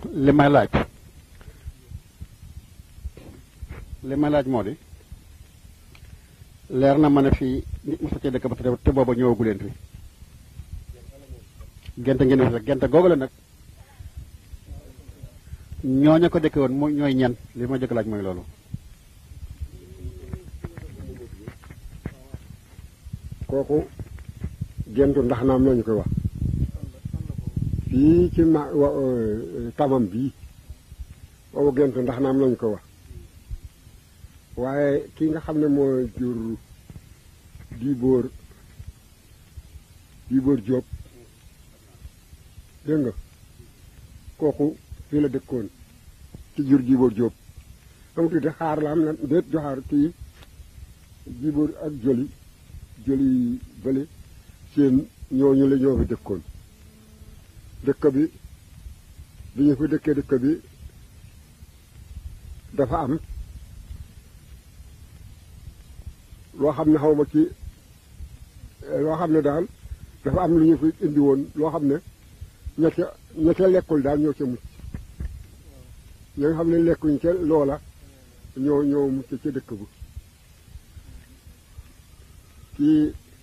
li may laaj li may laaj moo di leer na ma ne fii nit mu ci dëkk ba te te booba ñëwagu leen fi gente ngeen fi fekk gente googu la nag ñooña ko dëkke woon mu ñooy ñan li ma jëkk laaj mooy loolu kooku gentu ndax naam lañu koy wax fii ci ma wa tamam bii boobu gentu ndax naam lañu ko wax waaye ki nga xam ne moo jur diibóor diibóor jóob dégg nga kooku fii la dëkkoon ci jur diibóor jóob am tuuti xaar la am na déet joxaar kii diibóor ak joli joli bële seen ñooñu la ñoo fi dëkkoon dëkk bi bi ñu fi dëkkee dëkk bi dafa am loo xam ne xaw ma ci loo xam ne daal dafa am lu ñu fi indi woon loo xam ne ña ca ña ca lekkul daal ñoo ca mucc ñi nga xam ne lekkuñ ca loola ñoo ñoo mucc ca dëkk bu kii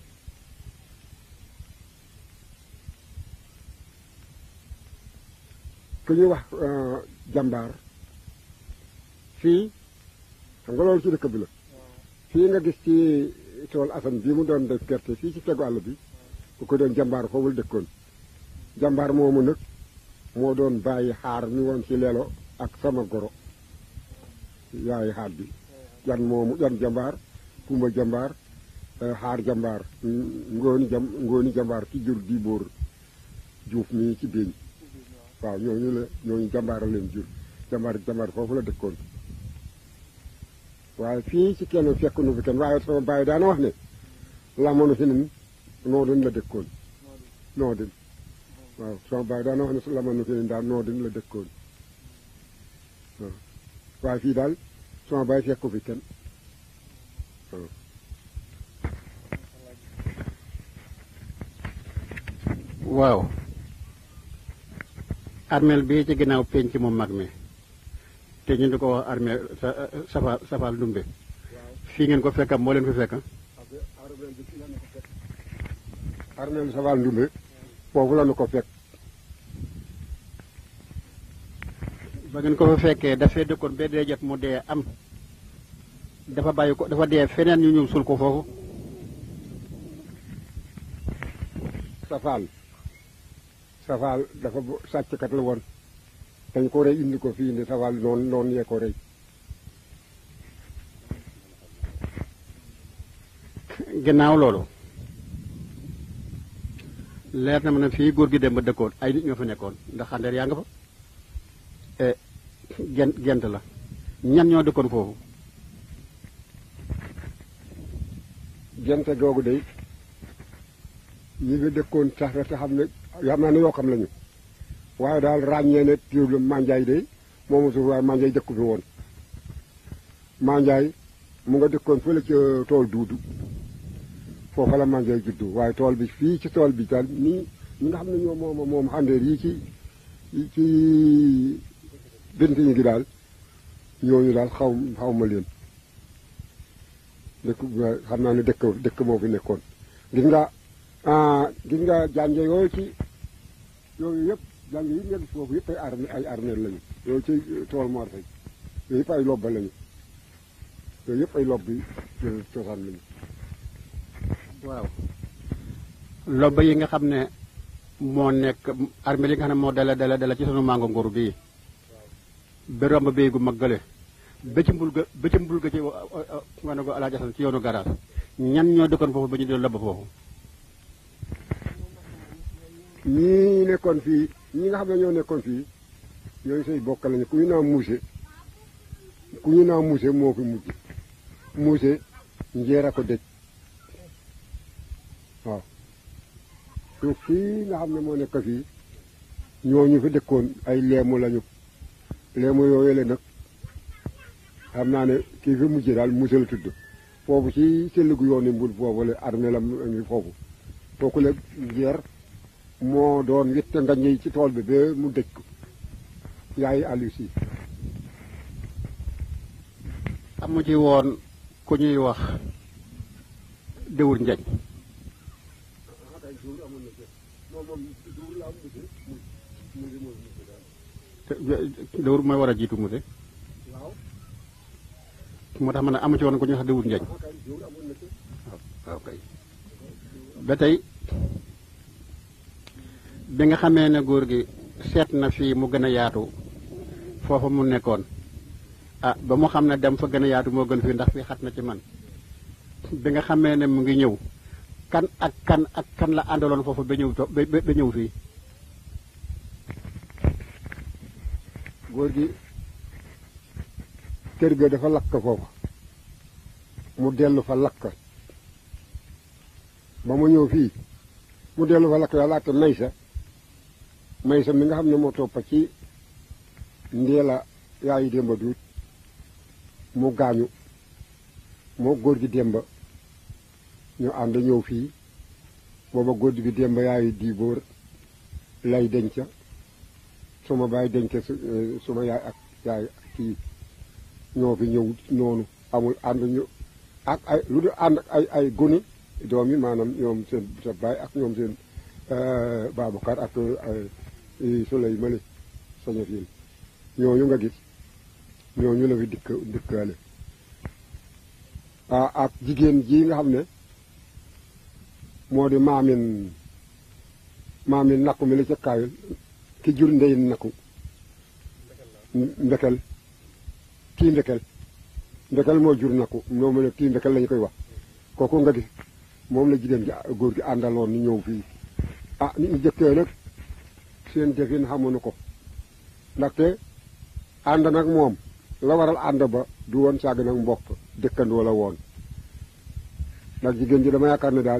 ku ñuy wax jàmbaar fii xam nga loolu ci dëkk bi la fii nga gis ci tool asan bii mu doon def gerte fii ci tegu àll bi ku ko doon jàmbaar foofu la dëkkoon jàmbaar moomu nag moo doon bàyyi xaar mi woon ci lelo ak sama goro yaay xaar bi yan moomu yan jàmbaar kumba jàmbaar xaar jàmbaar ngooni jam ngooni jàmbaar ci jur di bóor juuf mii ci biiñ waaw ñooñu la ñooñu jàmbaar a leen jur jàmbaar jàmbaar foofu la dëkkoon waaye fii ci kenn fekk nu fi kenn waaye sama bàyyi daana wax ne lamoonu fi nen noo din la dëkkoon noo din waaw sama bàyyi daana wax ne lamoonu fi nen daal noo din la dëkkoon waaw waaye fii daal sama bàyyi fekku fi kenn waaw waaw armeel bii ci ginnaaw penc mu mag mi te ñu di ko wax armeel safa safal ndumbe fii ngeen ko fekkam moo leen fi fekk armeel safal ndumbe foofu la nu ko fekk ba ngeen ko fa fekkee dafay dëkkoon ba dee jot mu dee am dafa bàyyi ko dafa dee feneen ñu ñëw sul ko foofu safaal safaal dafa sàcckat la woon dañ ko rey indi ko fii indi safaal noonu noonu yee ko rey ginnaaw loolu leer na ma ne fii góor gi dem ba dëkkoon ay nit ñoo fa nekkoon ndax xandeer yaa nga fa gent gent la ñan ñoo dëkkoon foofu gente googu day ñi fi dëkkoon sax te xam ne xam naa ne yoo xam lañu waaye daal ràññee ne piir manjaay day moomu suuf waaye manjaay dëkku fi woon manjaay mu nga dëkkoon fële ca tool duudu foofa la manjaay juddu waaye tool bi fii ci tool bi daal nii ñi nga xam ne ñoo moom moom xandeer yi ci yi ci bint ñi gi daal ñooñu daal xaw xaw ma leen dëkk xam naa ne dëkk dëkk moo fi nekkoon gis nga gis nga jànge yooyu ci yooyu yëpp jànge yi nga gis foofu yëpp ay armée ay armée lañu yooyu ci tool Mor Fay yooyu yëpp ay lobba lañu yooyu yëpp ay lobb yi cosaan lañu waaw lobba yi nga xam ne moo nekk armée yi nga xam ne moo dala dala dala ci sunu mango nguru bii ba romb bii gu mag gële ba ci mbul ga ba ci mbul ga ci wane ko alaaji Asan ci yoonu garage ñan ñoo dëkkoon foofu ba ñu doon lobba foofu ñii nekkoon fii ñi nga xam ne ñoo nekkoon fii ñooñu say bokk lañu ku ñu naa muuse ku ñu naa muuse moo fi mujj muuse njeer a ko dëj waaw te fii nga xam ne moo nekk fii ñooñu fi dëkkoon ay leemu lañu leemu yooyu la nag xam naa ne kii fi mujj daal muuse la tudd foofu ci sëllëgu yooni mbul foofu la armée la ngi foofu kooku la njeer moo doon witte ngañ yi ci tool bi ba mu dëj ko yaay Aliou si amu ci woon ku ñuy wax déwur njañ déwur mooy war a jiitu muse moo tax ma ne amu ci woon ku ñuy wax déwur njañ waaw kay ba tey bi nga xamee ne góor gi seet na fii mu gën a yaatu foofa mu nekkoon ah ba mu xam ne dem fa gën a yaatu moo gën fii ndax fii xat na ci man bi nga xamee ne mu ngi ñëw kan ak kan ak kan la àndaloon foofu ba ñëw to ba ba ñëw fii góor gi kër ga dafa lakk foofa mu dellu fa lakk ba mu ñëw fii mu dellu fa lakk yàlla ak maysa maysa mi nga xam ne moo toppa ci ndeela yaayu démba duut mu gaañu moo góor gi démba ñu ànd ñëw fii booba góor gi démba yaayu diibóor lay denca suma baay denca suma yaay ak yaay ak kii ñoo fi ñëw noonu amul ànd ñu ak ay lu dul ànd ak ay ay gone doom yi maanaam ñoom seen sa baay ak ñoom seen Babacar ak Souley Mali saña fiil ñooñu nga gis ñooñu la fi dikk dikkaale ah ak jigéen ji nga xam ne moo di maamin maamin nakku mi la ca kaayul ki jur ndey nakku mbekel kii mbekel mbekel moo jur nakku moom la kii mbekel lañu koy wax kooku nga gis moom la jigéen gi góor gi àndaloon ni ñëw fii ah nit ñi jëkkee nag seen defin xamuñu ko ndaxte ànd nag moom la waral ànd ba du woon sàgg nag mbokk dëkkandoo la woon ndax jigéen ji dama yaakaar ne daal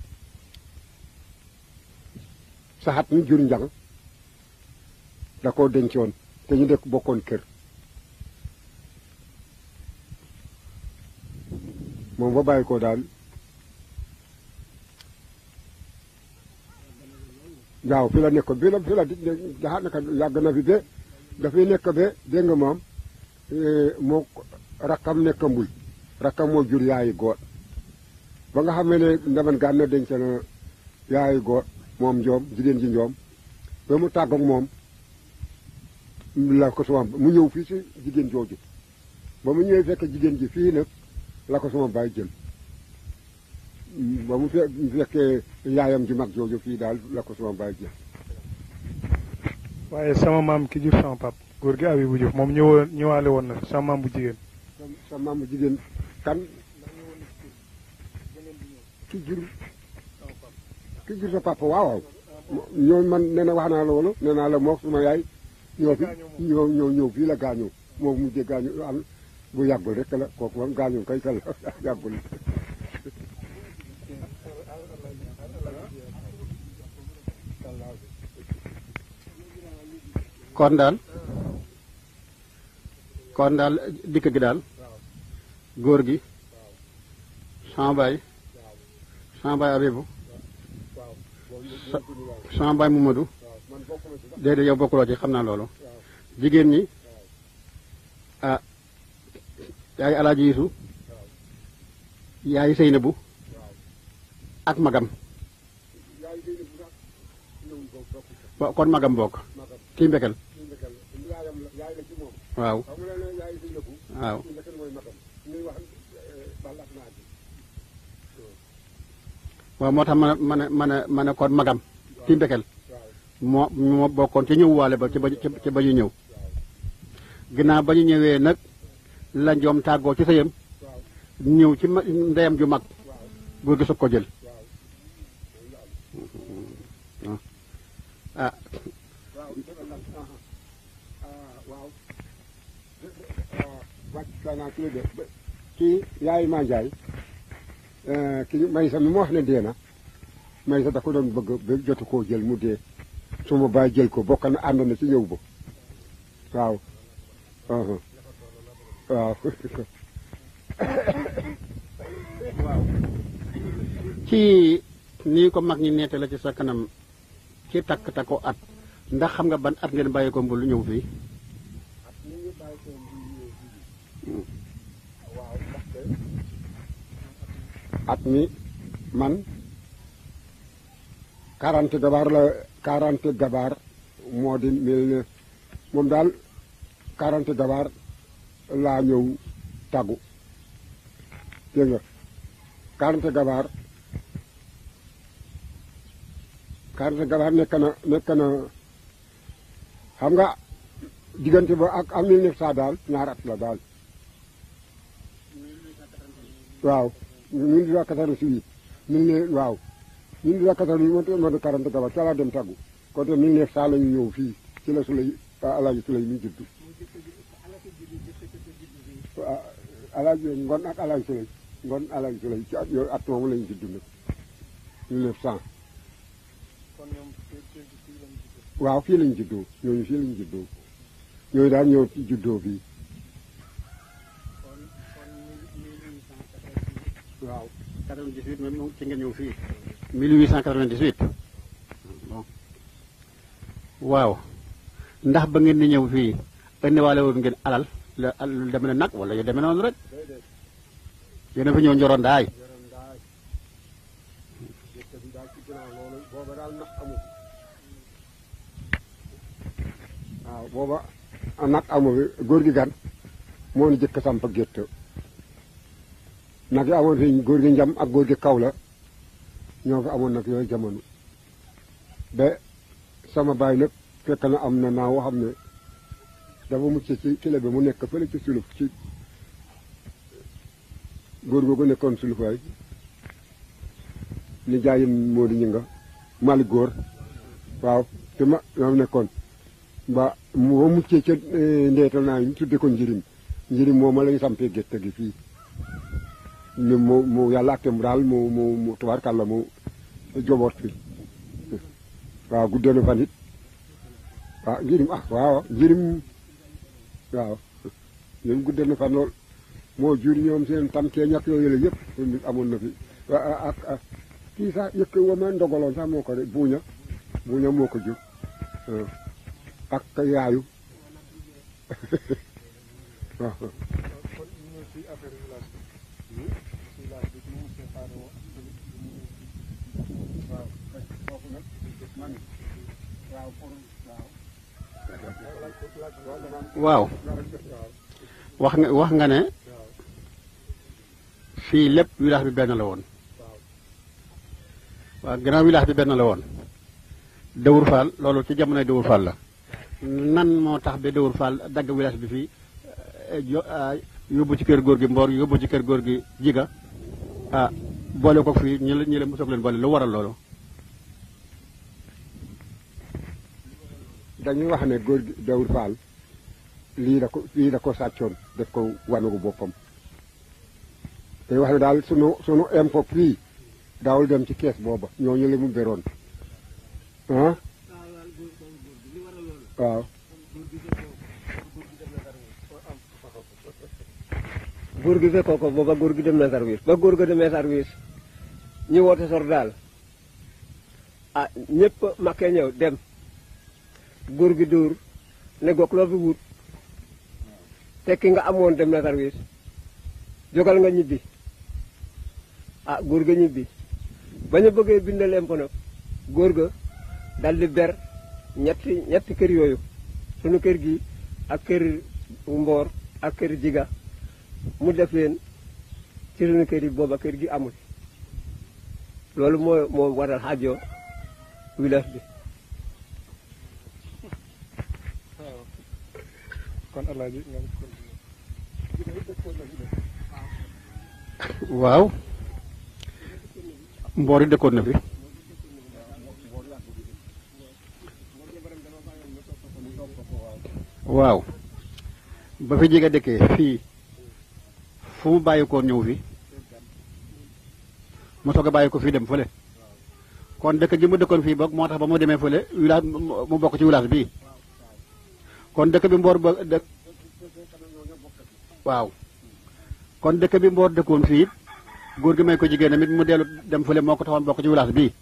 saxat mi jur njang da koo dencoon te ñu dëkk bokkoon kër moom fa bàyyi ko daal waaw fi la nekkoon bi la fi la jaxaat naka yàgg na fi ba dafay nekk ba dégg nga moom moo rakkam nekk mbul rakkam moo jur yaayi góor ba nga xam ne ndaman gaan na denc na yaayi góor moom njoom jigéen ji njoom ba mu tàggoog moom la ko sama mu ñëw fii si jigéen jooju ba mu ñëwee fekk jigéen ji fii nag la ko sama baay jël ba mu fekkee yaayam ji mag jooju fii daal la ko sama baay jël waaye sama maam ki jur sama pap góor gi abi bu Juuf moom ñëwoon ñëwaale woon na fi sama maam bu jigéen sa maam bu jigéen kan ki jur ki jur sa papa waaw waaw ñoo man nee na wax naa loolu nee naa la mook suma yaay ñoo fi ñoo ñoo ñëw fii la gaañoo moo mujjee gaañu am bu yàggul rek la kooku moom gaañoo kay kal yàggul kon daal kon daal dikk gi daal góor gi sama baay sama baay Abibu sama baay Mamadou déedéet yow bokkuloo ci xam naa loolu jigéen ñi ah yaay alaaji Yisu yaay Seynabu ak magam kon magam bokk kii mbekel waaw waaw waaw moo tax ma ne ma ne ma ne kon magam kii mbekel moo moo bokkoon ci ñëw waale ba ci ba ci ba ñu ñëw ginnaaw ba ñu ñëwee nag la njoom tàggoo ci sëyam ñëw ci ndeyam ju mag góor gi soog ko jël ah wàcc ci de kii yaay maa njaay ki may sa mi ma wax ne dee na may sa da ko doon bëgg ba jotu koo jël mu dee su ma bàyyi jël ko bokk na ànd na ci ñëw ba waaw waaw ci nii ko mag ñi neete la ci sa kanam ci takk takku at ndax xam nga ban at ngeen bàyyi ko mbul ñëw fii waaw ndaxte at mi man quarante gabaar la quarante gabaar moo di mel ne moom daal quarante gabaar laa ñëw tàggu dégg nga quarante gabaar quarante gabaar nekk na nekk na xam nga diggante ba ak am mille neuf cent daal ñaar at la daal waaw mille huit cent quatre-vingt-huit mille ne waaw mille huit cent quatre-vingt-huit moo moo di quarante gabaar ca laa dem tàggu kon te mille neuf cent la ñu ñëw fii ci la su lay alaaji su lay mi juddu waaw alaaji ngon ak alaaji su lay ngon alaaji su lay ci at yooyu at moomu la ñu juddu nag mille neuf cent kon ñoom fii fii lañ juddoo. waaw fii lañ juddoo ñooñu fii lañ juddoo ñooñu daal ñëw ci juddoo fii kon kon mille huit cent quatre-vingt-huit waaw 98 même moom ci nga ñëw fii 1898 bon waaw ndax ba ngeen di ñëw fii indiwaale woon ngeen alal la lu demee ne nag wala yu demee noonu rek yéen a fi ñëw njoroon daay yaram daal dëkk bi daal ci ginnaaw loolu booba daal nag amu waaw booba nag amu fi góor gi gan moo ni jëkk samp gétt nag yi amoon fi góor gi njam ak góor gi kaw la ñoo fi amoon nag yooyu jamono ba sama baay nag fekk na am na naaw xam ne dafa mucc ci kile bi mu nekk fële ci suluf ci góor googu nekkoon sulufaay ni jaayim moo di ñu nga mali góor waaw te ma ñoom nekkoon ba mu ba muccee ca ndeetal naa ñu tudde ko njirim njirim moom ma lañu sampee gerte gi fii ni mu mu yàlla ak mu daal mu mu mu tubaarkàlla mu joboot fi waaw guddee na fan it waaw njirim ah waaw njirim waaw ñoom guddee na fan lool moo jur ñoom seen tam kee ñàkk yooyu la yëpp amoon na fi ak ak kii sax yëkk wa ma ndogaloon sax moo ko de buuña buuña moo ko jur ak yaayu waaw kon ñu ñëw ci affaire village bi. village bi ñu ngi séparé woon. waaw foofu nag man waaw pour waaw wax nga wax nga ne fii lépp village bi benn la woon waaw gannaaw village bi benn la woon Dëwur Fall loolu ci jamonoy Dëwur Fall la nan moo tax ba Dëwur Fall dagg village bi fii eh, jo- ah, yóbbu ci kër góor gi Mboor yóbbu ci kër góor gi Jiga ah boole ko fii ñi la ñi la mosoog leen boole lu waral loolu dañuy wax ne góor gi Dawur Fall lii da ko lii da ko sàccoon def ko wanugu boppam te wax ne daal sunu sunu impôt fii daawul dem ci kees booba ñooñu la mu beroon ah waaw góor gi fekkoo ko booba góor gi dem na service ba góor ga demee service ñu woote sor daal ah ñëpp makkee ñëw dem góor gi dóor ne gok loo fi wut tekki nga amoon dem na service jógal nga ñibbi ah góor ga ñibbi ba ñu bëggee bindaleem ko nag góor ga dal di ber ñetti ñetti kër yooyu sunu kër gi ak kër mboor ak kër jiga mu def leen ci sunu kër yi booba kër gi amul loolu moo moo waral xaajoo village bi waaw kon alaaji nga waaw Mboor yi dëkkoon na fi waaw ba fi jege dëkkee fii fu mu bàyyi ko ñëw fi mu soog a bàyyi ko fii dem fële kon dëkk gi mu dëkkoon fii boog moo tax ba mu demee fële village mu bokk ci village bii kon dëkk bi Mboor ba dëkk waaw kon dëkk bi Mboor dëkkoon fii góor gi may ko jigéen tamit mu dellu dem fële moo ko taxoon bokk ci village bii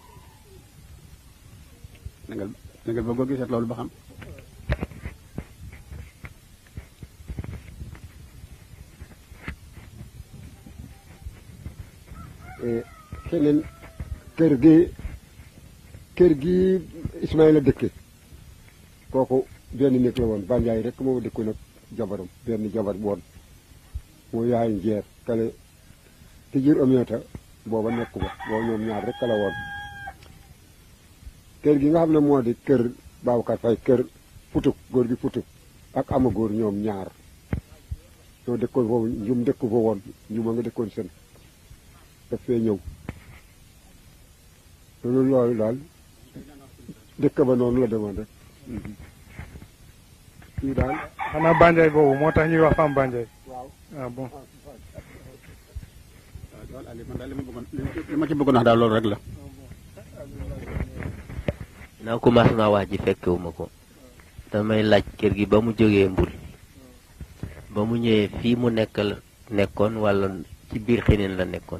na nga na nga bëgg a gisat loolu ba xam keneen kër gi kër gi Ismaïla dëkke kooku benn néeg la woon Banjaay rek moo dëkkoon ak jabaram benn jabar woon moo yaay njeer kale te jur omiata booba nekku ba booba ñoom ñaar rek la woon kër gi nga xam ne moo di kër Babacar Faye kër putuk góor gi putuk ak ama góor ñoom ñaar ñoo dëkkoon foofu njum dëkku fa woon njuma nga dëkkoon seen daf fee ñëw loolu loolu daal dëkk ba noonu la demoon rek fii daal xanaa Banjay boobu moo tax ñuy wax femme Banjay waaw ah bon waaw loolu Aliou man daal li ma bëggoon li ma ci bëggoon wax daal loolu rek la. naa commencement wax ji fekkewuma ko damay laaj kër gi ba mu jógee mbul ba mu ñëwee fii mu nekk la nekkoon wala ci biir xinin la nekkoon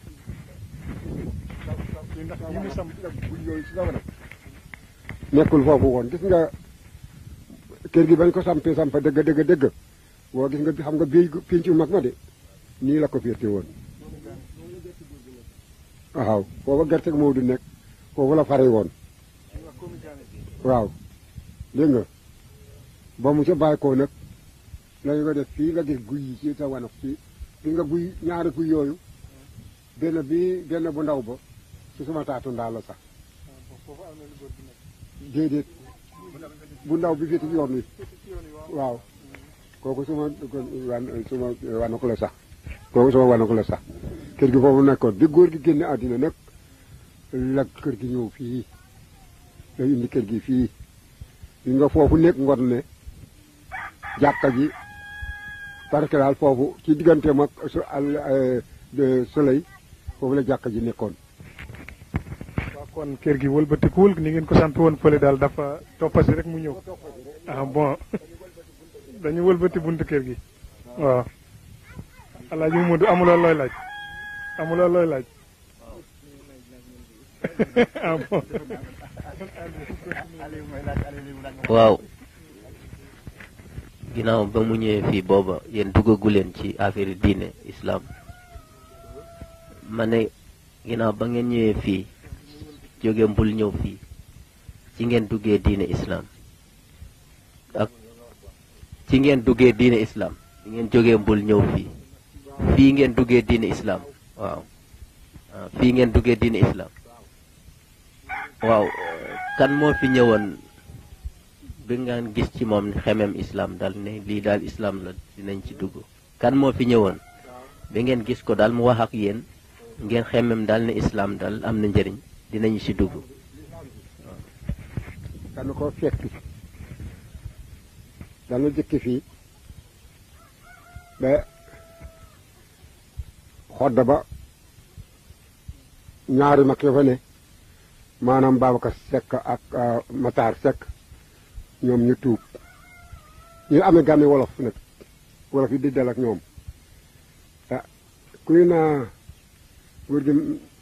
ndax yi mu sam nekkul foofu woon gis nga kër gi bañ ko sampee sampa dëgg dëgg dëgg boo gis nga xam nga bii pincu mag ma de nii la ko féete woon waaw foofa gerte moo du nekk foofu la fare woon waaw dégg nga ba mu ca bàyyi ko nag lañu ko def fii nga gis guy yi ci sa wanag fii gis nga guy ñaari guy yooyu benn bi benn bu ndaw ba su suma taatu ndaa la sax déedéet bu ndaw bi féete ci yoon wi waaw kooku suma wan suma wanag la sax kooku suma wanag la sax kër gi foofu nekkoon bi góor gi génne àddina nag la kër gi ñëw fii la indi kër gi fii yi nga foofu nekk ngon ne jàkka ji parce que daal foofu ci digganteem ak su al soleil foofu la jàkka ji nekkoon waaw kon kër gi wëlbatikuwul ni ngeen ko sant woon fële daal dafa toppasi rek mu ñëw ah bon dañu wëlbati buntu kër gi waaw alaaji Momadou amuloo looy laaj amuloo looy laaj ah bon waaw ginnaaw ba mu ñëwee fii booba yéen duggagu leen ci affaire diine islam ma ne ginnaaw ba ngeen ñëwee fii jóge mbul ñëw fii ci ngeen duggee diine islam ak ci ngeen duggee diine islam ci ngeen jógee mbul ñëw fii fii ngeen duggee diine islam waaw ah, fii ngeen duggee diine islam waaw kan moo fi ñëwoon bi ngeen gis ci moom xemem islam daal ne lii daal islam la dinañ ci dugg kan moo fi ñëwoon bi ngeen gis ko daal mu wax ak yéen ngeen xemem daal ne islam daal am na njëriñ dinañu ci dugg dana ko fekki dana jëkki fii ba xodda ba ñaari mag ya fa ne maanaam Babacar Seck ak Matar Seck ñoom ñu tuub ñu amee gàmmi wolof nag wolof yi di dal ak ñoom ah kuy naa góor gi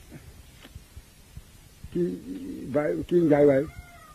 kii baay kii njaay waay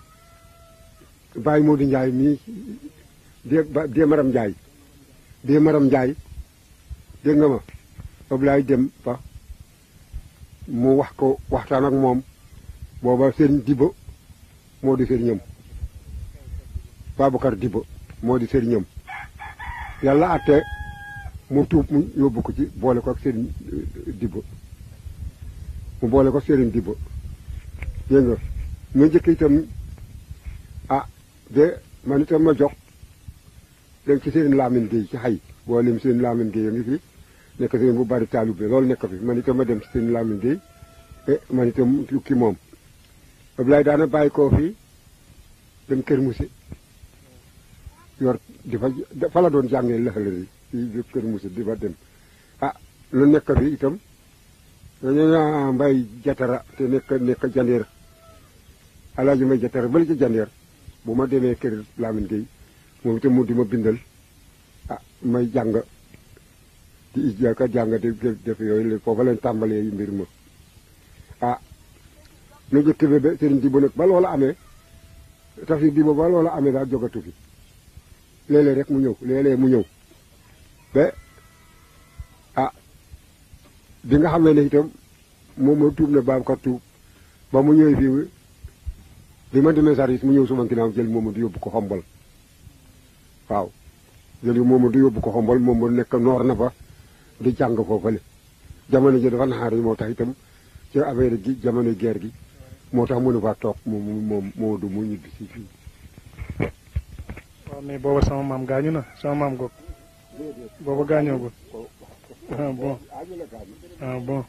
bàyyi Modou Njaay mii dee ba dee maram Njaay dee maram Njaay dégg nga ma Ablaay dem fa mu wax ko waxtaan ak moom booba seen diba moo di sëriñam Babacar diba moo di sëriñam yàlla atte mu tuub mu yóbbu ko ci boole ko ak sëriñ diba mu boole ko sëriñ diba dégg nga mu njëkk itam ah de man itam ma jox dem ci sëriñ Lamine Gueye ci xay boo lim sëriñ Lamine Gueye a ngi fi nekk sëriñ bu bari taalube loolu nekk fi man itam ma dem ci sëriñ Lamine Gueye e man itam tukki moom Ablaye daana bàyyi koo fii dem kër Mousse yor di fa fa la doon jàngee lëxalëri fii kër Mousse di fa dem ah lu nekk fi itam dañu mbay jatara te nekk nekk jandeer alaaji may jatara bali ci jandeer bu ma demee kër Lamine Gueye moom itam mu di ma bindal ah may jàng di ijaka jàng di def yooyu foofa leen tàmbalee mbir ma ah nu jëkk bi ba sëriñ Diba nag ba loola amee tafsir Diba ba loola amee daal jogatu fi léeg-léeg rek mu ñëw léeg-léeg mu ñëw ba ah bi nga xam ne itam moom moo tuub ne Babacar tuub ba mu ñëwee fii bi ma demee service mu ñëw suma ginnaaw jël moom du yóbbu ko xombal waaw jël moom du yóbbu ko xombal moom mu nekk noor na fa di jàng foofale jamono ji dafa naxaar yi moo tax itam ci affaire gi jamono guerre gi moo tax mënu faa toog moom moom moo du mu ñibbi si fii waaw mais booba sama maam gaañu na sama maam goog booba gaañoogul ah bon ah bon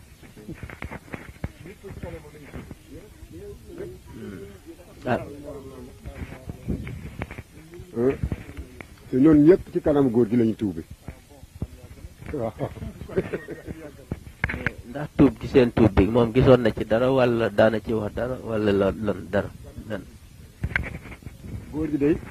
ah te ñoon ñëpp ci kanam góor gi lañu tuube waaw ndax tuub gi seen tuub bi moom gisoon na ci dara wala daana ci wax dara wala lan lan dara lan góor gi day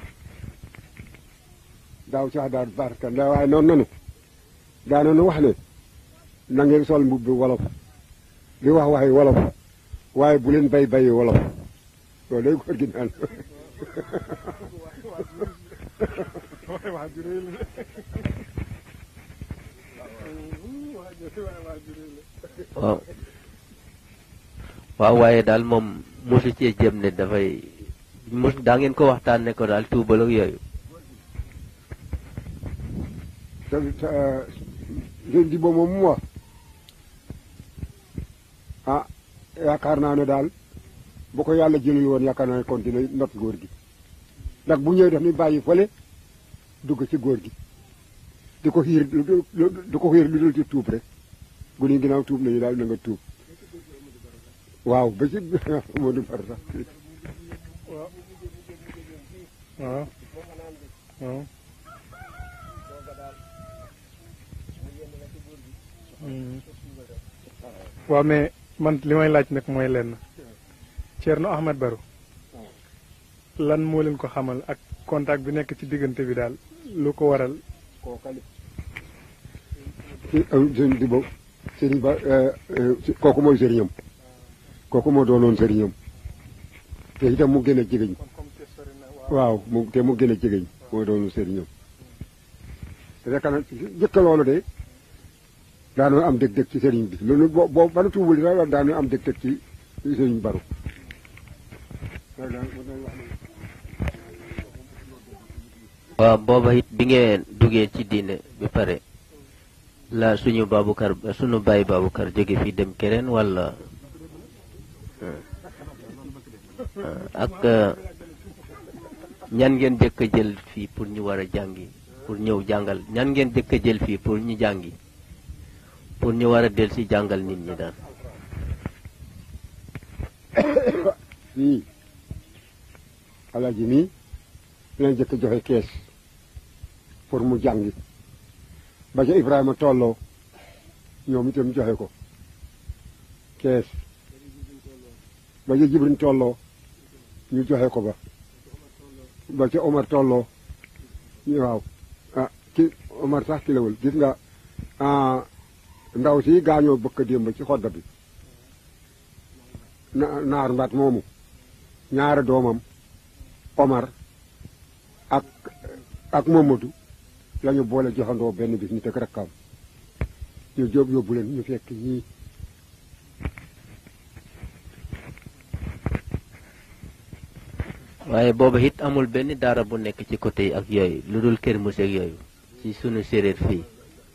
daaw sax daal barka nda waaye noonu nanu daanoonu wax ne na ngeen sol mbubb wolof di wax waxi wolof waaye bu leen bay bayi wolof loolu day góor gi naan waaw waaw waaye daal moom mosu cee jëm ne dafay mos daa ngeen ko waxtaan ne ko daal tuubal ak yooyu te te sëñ di boobu moom mu wax ah yaakaar naa ne daal bu ko yàlla jëlul woon yaakaar naa ne continuer not góor gi ndax bu ñëwee daf ni bàyyi fële dugg ci góor gi di ko xiir di ko xiir lu dul ci tuub rek bu ñu ginnaaw tuub nañu daal na nga tuub waaw ba ci moo du far sax waaw waaw waaw mais man li may laaj nag mooy lenn Thierno Ahmed Barou lan moo leen ko xamal ak contact bi nekk ci diggante bi daal lu ko waral kookali ci sëñ di bo sëriñ ba kooku mooy sëriñam kooku moo doonoon sëriñam te itam mu gën a jegeñ waaw mu te mu gën a jegeñ moo doonoon sëriñam te fekk na jëkk loolu de daanoo am dëg-dëg ci sëriñ bi loolu boo boo bana tuubul di sax daanoo am dëg-dëg ci sëriñ baru waaw booba it bi ngeen duggee ci diine bi pare la suñu Babukar suñu baay Babukar jóge fii dem keneen wala ak ñan ngeen jëkk a jël fii pour ñu war a jàngi pour ñëw jàngal ñan ngeen jëkk a jël fii pour ñu jàngi pour ñu war a del si jàngal nit ñi daal fii alaaji mii leen jëkk joxe kees pour mu jàngi ba ca Ibrahima tolloo ñoom itam joxe ko kees ba ca Jibrin tolloo ñu joxe ko ba ba ca Omar tolloo waaw ah ki Omar sax ki lawul gis nga ndaw si gaañoo bëkk démb ci xodda bi na naar mbaat moomu ñaari doomam Omar ak ak Momadou la ñu boole joxandoo benn bis ñu teg rakkam ñu jóob yóbbu leen ñu fekk ñii waaye booba it amul benn daara bu nekk ci côté yi ak yooyu lu dul kër muse ak yooyu ci sunu séréer fii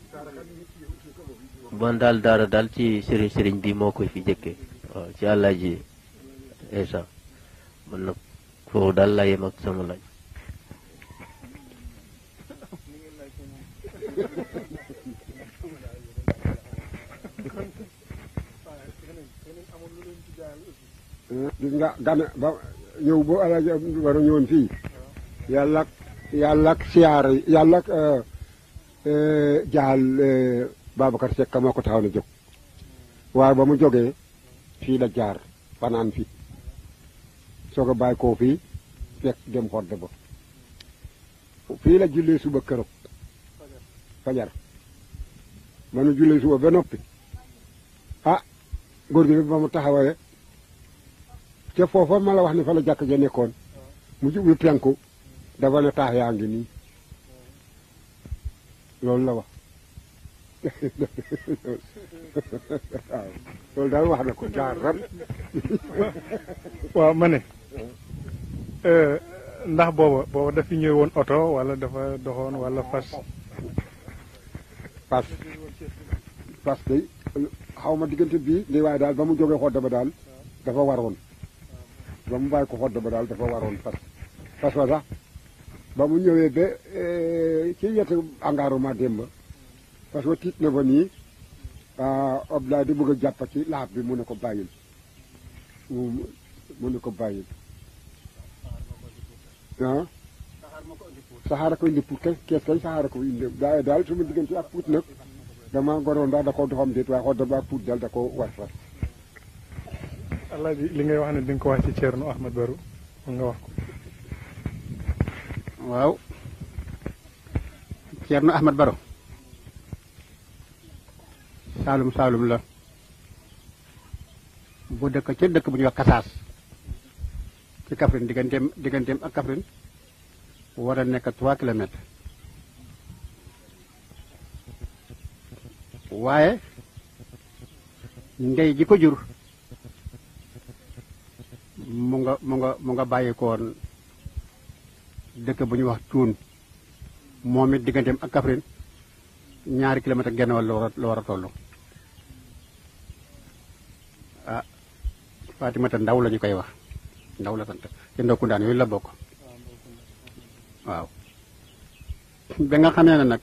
bon daal daara daal ci sëriñ sëriñ bi moo koy fi jëkke waaw ci àllaaji esa man nag foofu daal laa yem ak sama laaj gis nga gan ba ñëw boo alaaji war a ñëwoon fii yàlla ak yàlla ak siyaar yàlla ak jaal Babacar Seck moo ko taxaw na jóg waaye ba mu jógee fii la jaar fanaan fi soog a bàyyi koo fii fekk dem xodde ba fii la jullee suba keroog fajar ba nu jullee suba ba noppi ah góor gi ba mu taxawee te foofa ma la wax ne fa la jàkk ja nekkoon mu jublu penku dafa ne taax yaa ngi nii loolu la wax waaw loolu daal wax na ko jaar ran waaw ma ne euh, ndax booba booba dafi ñëw woon oto wala dafa doxoon wala fas parce parce que xaw ma diggante bii ndi waaye daal ba mu jógee xodd ba daal dafa waroon ba mu bàyyi ko xodd ba daal dafa waroon fas fas wa sax ba mu ñëwee ba ci yetu engagement démb parce que tiit na ba nii Abdoulaye di bëgg a jàpp ci laaf bi mu ne ko bàyyil mu mu ne ko bàyyil ah saxaara koy indi puut kay kees kay saxaara koy indi daa daal su ma diggante ak puut nag dama goroon ndax da ko doxam déet waaye xool ba ak puut daal da ko war fas alaaji li ngay wax ne di nga ko wax ci Thierno Ahmed Barou mun nga wax ko waaw Ceerno Ahmed Baro saalum saalum la bu dëkk ca dëkk bu ñuy wax Kasaas ci Kaffrine digganteem digganteem ak Kaffrine war a nekk trois kilomètres waaye ndey ji ko jur mu nga mu nga mu nga bàyyi koon dëkk bu ñuy wax cuun moom it digganteem ak Kaffrine ñaari kilomètre genn wàll la war a la war a toll ah Fatimata ndaw la ñu koy wax ndaw la sant ci ndokkundaan yooyu la bokk waaw ba nga xamee ne nag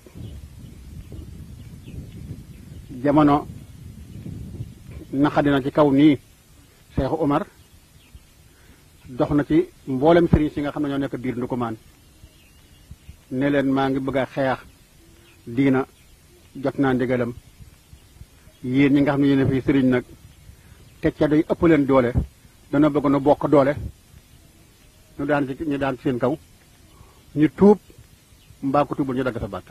jamono naqadina ci kaw nii Seexu Umar dox na ci mboolem sëriñ si nga xam ne ñoo nekk biir Ndukumaan ne leen maa ngi bëgg a xeex diina jot naa ndigalam yéen ñi nga xam ne yéen a fi sëriñ nag te ca day ëpp leen doole dana bëgg nu bokk doole ñu daan ci ñu daan ci seen kaw ñu tuub mbaa ko tuubul ñu dagg sa baat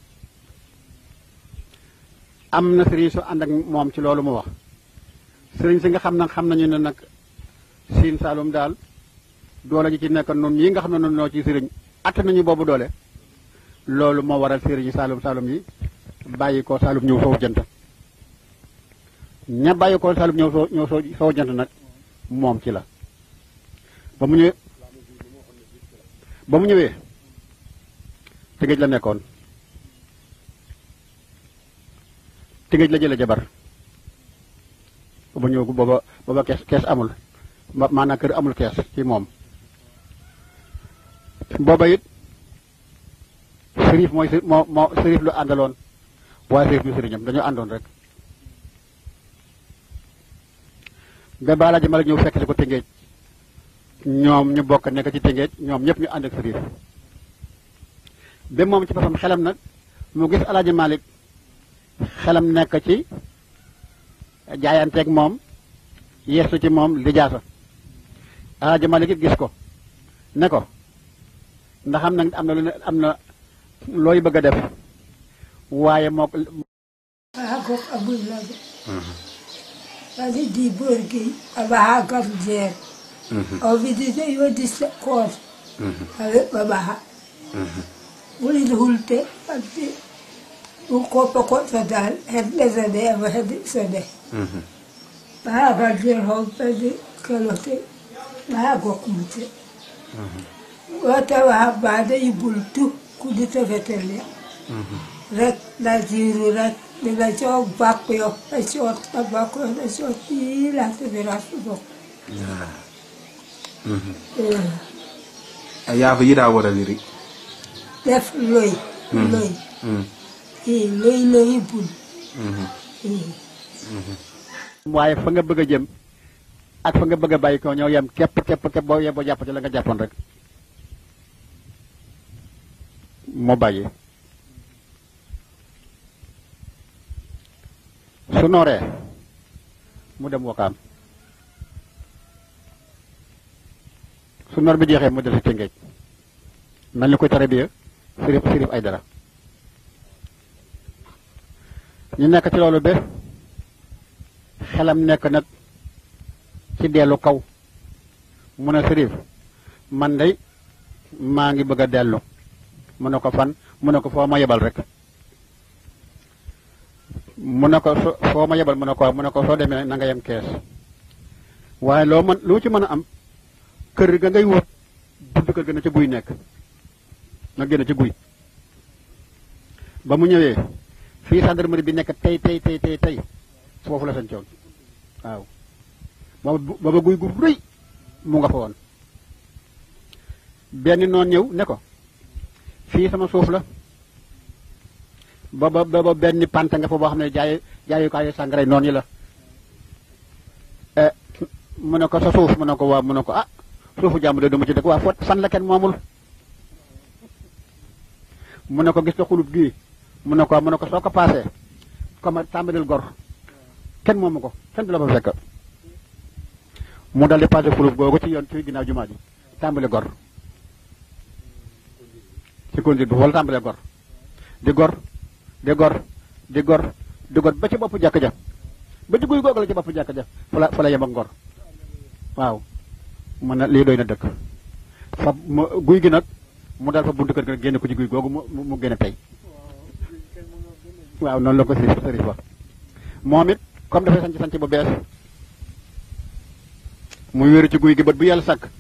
am na sëriñ su ànd ak moom ci loolu mu wax sëriñ si nga xam nag xam nañu ne nag siin saalum daal doole ji ci nekk noonu yi nga xam ne noonu noo ci sëriñ att nañu boobu doole loolu moo waral sëriñ yi saalum saalum yi bàyyi ko saalum ñëw soow jant ña bàyyi ko saalum ñëw soo ñëw soo soow jant nag moom ci la ba mu ñëwee ba mu ñëwee tëgëj la nekkoon tëgëj la jële jabar ba ñëw booba booba kees kees amul ma maanaam kër amul kees ci moom booba it sërif mooy moo moo sërif lu àndaloon waaye sërif lu sëriñam dañoo àndoon rek ba baalaa jëmale ñëw fekk si ko tëngéej ñoom ñu bokk nekk ci tëngéej ñoom ñëpp ñu ànd ak sërif ba moom ci boppam xelam nag mu gis alaaji Malik xelam nekk ci jaayanteeg moom yeesu ci moom lijaasa alaaji Malik it gis ko ne ko ndax am na am na lu ne am na looy bëgg a def waaye moo Hakok Abulaga. Wadi di borgi aba hakar jer. O vidi de yo dis kor. Ale baba ha. Wuli de hulte ati u ko pa ko sadal het le zade aba het sade. Ba hakar jer ho pedi kalote. Ba hakok mute. Wata wa bada ibultu kudita vetele. rek la jiru rek di la coow bàkk yo la coot la bàkk yo la coot yii la te bi ras bokk a yaafa yiɗa waɗaniri def loy loy i loy loy bul i waaye fa nga bëgg a jëm ak fa nga bëgg a bàyyi ko ñoo yem képp képp képp boo yem boo jàpp ci la nga jàppoon rek moo bàyyi su nooree mu dem wakaam su noor bi jeexee mu del si tëngeej mel ni koy tare bi sirif sirif ay dara ñu nekk ci loolu ba xelam nekk nag ci dellu kaw mu ne sirif man day maa ngi bëgg a dellu mu ne ko fan mu ne ko foo ma yebal rek mu ne ko so foo ma yebal mu ne ko mu ne ko soo demee na nga yem kees waaye loo mën loo ci mën a am kër ga ngay wut buntu kër ga na ca guy nekk na génn ci guy ba mu ñëwee fii gendarmerie bi nekk tey tey tey tey tey foofu la sancoon waaw booba booba guy gu rëy mu nga fa woon benn noon ñëw ne ko fii sama suuf la booba booba benn pante nga fa boo xam ne jaay jaayukaayu sàngara noon yi la mu ne ko sa suuf mu ne ko waaw mu ne ko ah suufu jàmm de duma ci dëkk waa fot fan la kenn moomul mu ne ko gis nga xulub gii mu ne ko mu ne ko soo ko paasee comme tàmbalil gor kenn moomu ko kenn du la fa fekk mu dal di paase xulub googu ci yoon ci ginnaaw jumaa ji tàmbali gor ci conduite bi wala tàmbalee gor di gor di gor di gor di gor ba ci bopp jàkk ja ba ci guy googu la ci bopp jàkk ja fa la fa la yem ak ngor waaw mu ne lii doy na dëkk fa mu guy gi nag mu dal fa buntu kër gi génne ko ci guy googu mu mu génne tey waaw noonu la ko sëriñ sëriñ fa moom it comme dafay sanc sanc bu bees muy wéeru ci guy gi bët bu yàlla sàkk